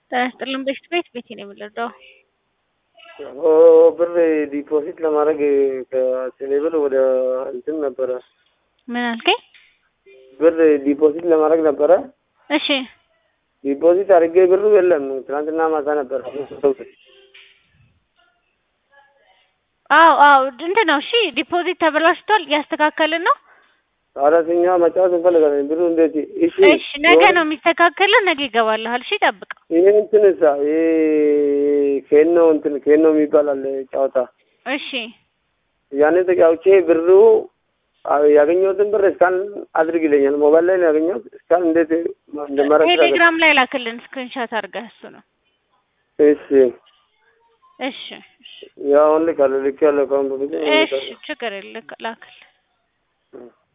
ጤና ይስጥልን በሽት ቤት ቤቴ ነው የምንረዳው። ብር ዲፖዚት ለማድረግ ከቴሌብር ወደ እንትን ነበረ ምን አልከኝ? ብር ዲፖዚት ለማድረግ ነበረ። እሺ ዲፖዚት አድርጌ ብሩ የለም። ትናንትና ማታ ነበረ። አዎ አዎ እንትን ነው። እሺ ዲፖዚት ተበላሽቷል፣ እያስተካከልን ነው። አራተኛ መጫወት እንፈልጋለን። ብሩ እንዴት? እሺ እሺ ነገ ነው የሚስተካከለው፣ ነገ ይገባልሃል። እሺ ጠብቀው። ይሄ እንትን እሳ ይሄ ኬኖ እንትን ኬኖ የሚባል አለ ጨዋታ። እሺ ያኔ ተጫውቼ ብሩ ያገኘሁትን ብር እስካን አድርግ ይለኛል። ሞባይል ላይ ነው ያገኘሁት። እስካን እንዴት እንደማረግ ቴሌግራም ላይ ላክልን ስክሪንሻት አድርገህ እሱ ነው። እሺ እሺ ያው ልክ አለ ልክ ያለ ከአሁን በፊት እሺ ችግር የለም ላክልን።